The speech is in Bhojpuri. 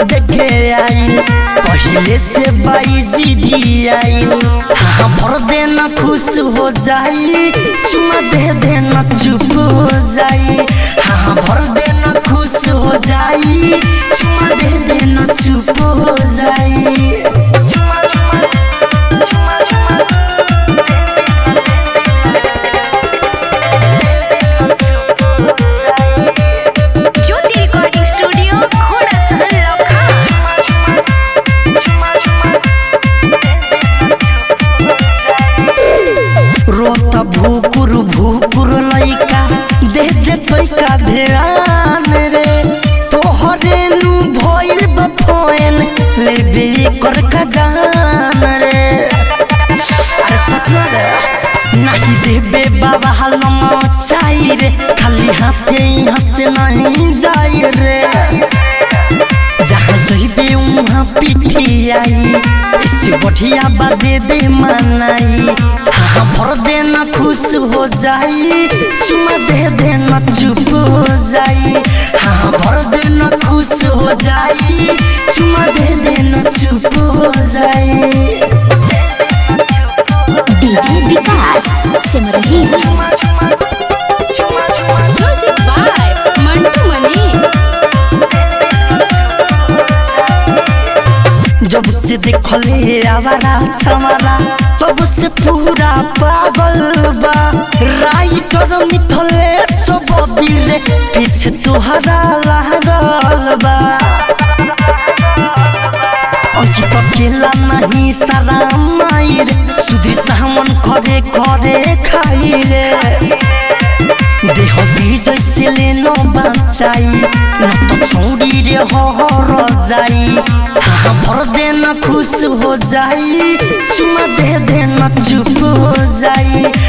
देखे आई पहले से बाई जी आई हाँ भर देना खुश हो जाई चुमा दे देना चुप हो जाई हाँ भर देना खुश हो जाई चुमा दे देना चुप हो जाई ज्योति रिकॉर्डिंग स्टूडियो घोड़ा सहन लखा रोता भूकुर भूकुर लइका दे दे तोइका ध्यान रे तोहरे नु भइल बफोन लेबे कर खजान रे अरे सपना रे नहीं देबे बाबा हलम चाही रे खाली हाथे यहाँ से नहीं जाई रे जहाँ जइबे उहाँ पिठी आई इससे बढ़िया बा दे दे मनाई हाँ भर देना खुश हो जाई चुमा दे देना चुप हो जाई हाँ भर देना खुश हो जाई चुमा दे देना चुप हो जाई DJ Vikas Simrahi music by Mantu Mani जब से देखले आवारा छमारा तब से पूरा पागल बा राइटर मिथले सब बीरे पीछे तुहरा लागल बा अंकित अकेला नहीं सारा मायर सुधीर सामन खरे खरे खाई रे देह विजय से लेनो बचाई न तो छोड़ी रे हर जाई हाँ भर देना खुश हो जाई चुमा दे देना चुप हो जाई